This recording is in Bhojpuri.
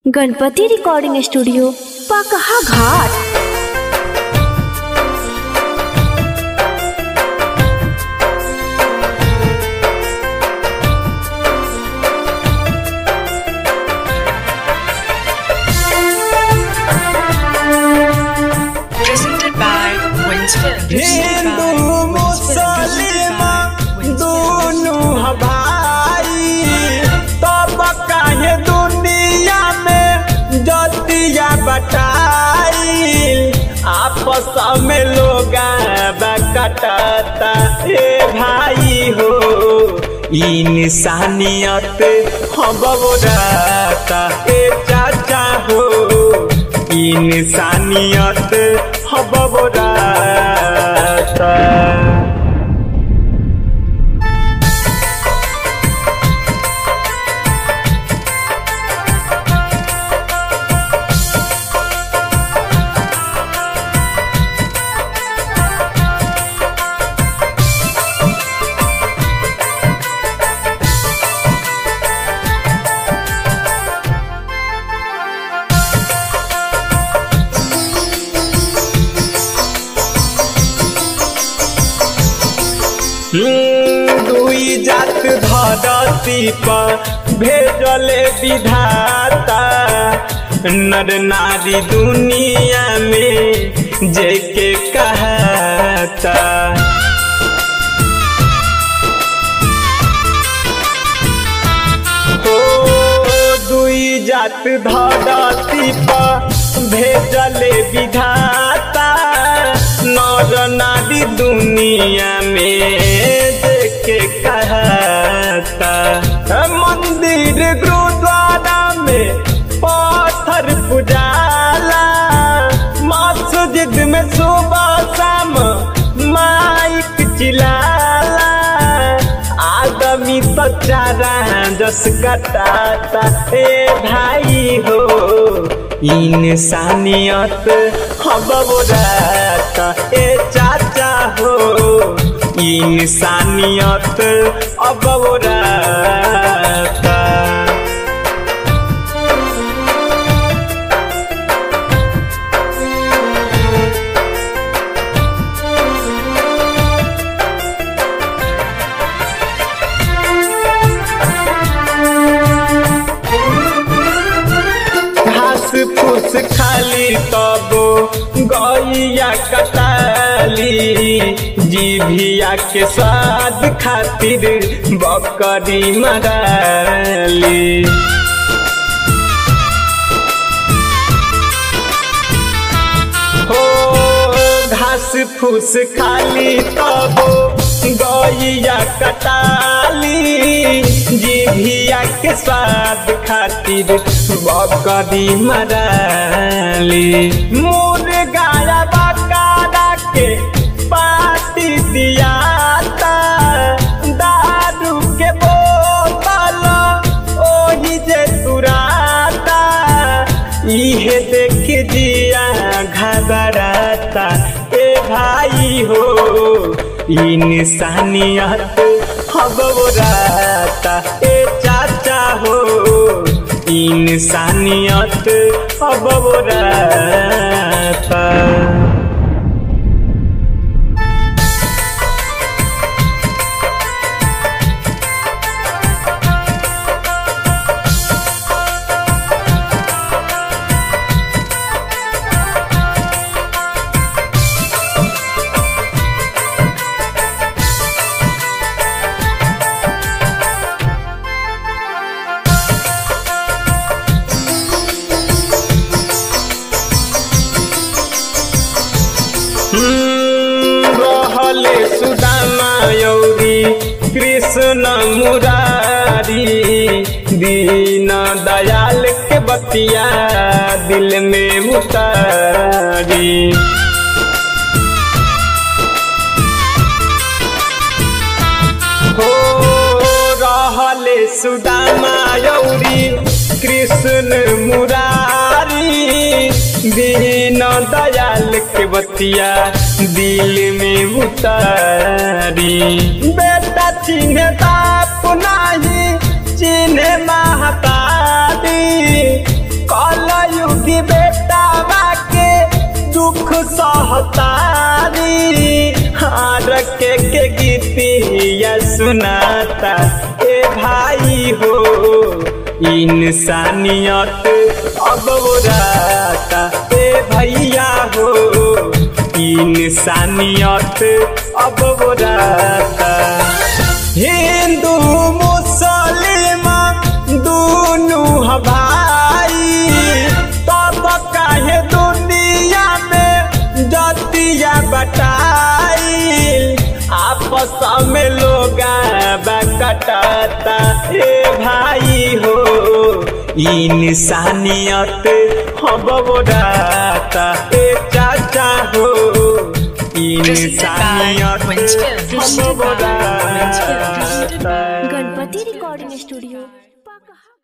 गणपति रिकॉर्डिंग स्टूडियो पकहा घाट Presented by Wins Film. Hindu मुस्लिम दोनों भाई तब काहे दुनिया में जतिया बटाई आपस में लोग कटता ए भाई हो इंसानियत हम बोराता ए चाचा हो इंसानियत हम बोराता दुई जात धरती पर भेजले विधाता नर नारी दुनिया में जेके कहता हो दुई जात धरती पर भेजले विधाता नर नारी दुनिया में देखे कहता मंदिर गुरुद्वारा में पत्थर पुजाला मस्जिद में सुबह शाम माइक चिलाला आदमी तो चारा जस कटाता ए भाई हो इंसानियत हम बोराता ए चाचा हो इंसानियत अब बोराता घास फूस खाली तबो गैया कटाली जीभिया के स्वाद खातिर बकरी मराली हो घास फूस खाली तबो गैया कटाली जीभिया के स्वाद खातिर बकरी मराली मुर्गा बकारा के पाती दियाता दारू के बोतल ओही जे तुराता इहे देख दिया घबराता ए भाई हो इंसानियत हम बोराता ए चाचा हो इंसानियत अब बोराता रहले सुदामा यौरी कृष्ण मुरारी दीन दयाल के बतिया दिल में उतारी हो रहले सुदामा यौरी कृष्ण मुरारी दीन दयाल के बतिया दिल में उतारी बेटा चिन्ह बाप नाही चिन्ह महतारी बतिया सुनाता ए भाई हो इंसानियत अब राता ए भैया हो इंसानियत अब राता हिंदू मुस्लिम दोनों ह भाई तब काहे दुनिया में जतिया बटाई आपस में लोग कटाता हे भाई हो इंसानियत हम बोलाता ए चाचा हो इंसानियत Winston. हम बोलाता गणपति रिकॉर्डिंग स्टूडियो